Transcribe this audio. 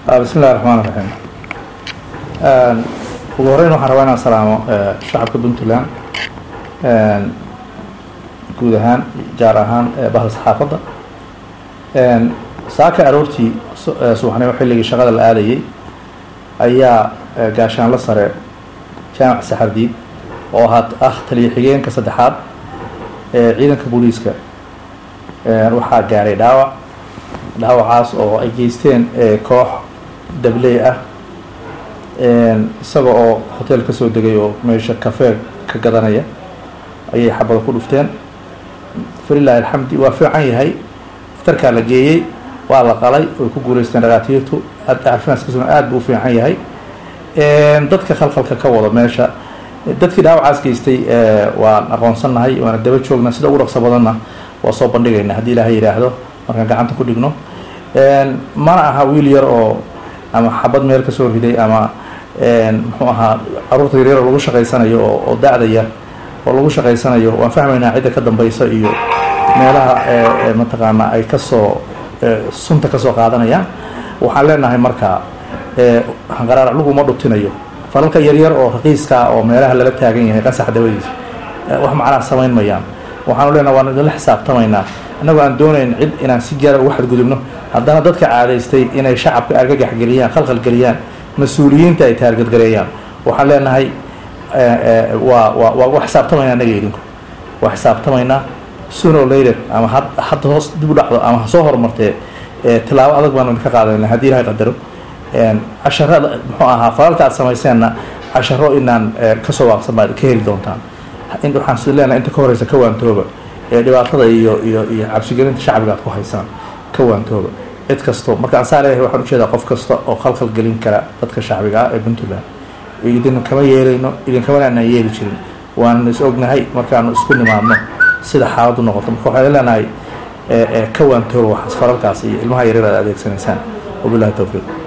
bismi illahi raxmaan raxiim ugu horeyn waxaan rabaa inaan salaamo shacabka puntland guud ahaan gaar ahaan bahda saxaafadda saaka aroortii subaxnimo xilligii shaqada la aadayay ayaa gaashaanla sare jaamac saxardiid oo ahaa ah taliya xigeenka saddexaad ee ciidanka booliiska waxaa gaaray dhaawac dhaawacaas oo ay geysteen koox dabley ah isaga oo hotel ka soo degay oo meesha kafee ka gadanaya ayay xabada ku dhufteen falilahi alxamdi waa fiican yahay iftarkaa la geeyey waa la qalay way ku guuleysteen dhakaatiirtu caafimaadkiisuna aad buu u fiican yahay dadka khalkhalka ka wada meesha dadkii dhaawacaas geystay waan aqoonsannahay waana daba joognaa sida ugu dhaqso badanna waa soo bandhigaynaa haddii ilaahay yidhaahdo markaan gacanta ku dhigno mana aha wiil yar oo ama xabad meel kasoo riday ama muxuu ahaa caruurta yaryar oo lagu shaqaysanayo oo oo da-da yar oo lagu shaqaysanayo waan fahmaynaa cidda ka dambaysa iyo meelaha mataqaanaa ay kasoo sunta kasoo qaadanayaan waxaan leenahay marka hanqaraar laguma dhutinayo falalka yaryar oo raqiiska oo meelaha lala taagan yahay qasax dawadiisa wax macnaa samayn mayaan waxaanu leenahay waan idinla xisaabtamaynaa annagoo aan doonayn cid inaan si gaara ugu xadgudubno haddana dadka caadaystay inay shacabka argagax geliyaan khalkhal geliyaan mas-uuliyiinta ay taargadgareeyaan waxaan leenahay waa waa waa waa xisaabtamaynaa annaga idinku waa xisaabtamaynaa suno later ama had hadda hoos dib u dhacdo ama ha soo horumartee tilaabo adag baanu idinka qaadayna haddii ilahay qadaro casharada muxuu ahaa falalka aad samayseenna casharo inaan kasoo waaqsan baad ka heli doontaan waxaan si leenahay inta ka horeysa ka waantooba ee dhibaatada iyo iyo iyo cabsigelinta shacbiga aad ku haysaan ka waantooba cid kasto marka aan saa leeyahay waxaan ujeedaa qof kasta oo khalkhal gelin kara dadka shacbiga ah ee puntland idin kama yeelayno idinkamana aanaan yeeli jirin waanu is ognahay markaanu isku nimaadno sida xaaladu noqoto marka waxaan leenahay ka waantooba waxaas falalkaas iyo ilmaha yaryar aad adeegsanaysaan wabillahi towfiiq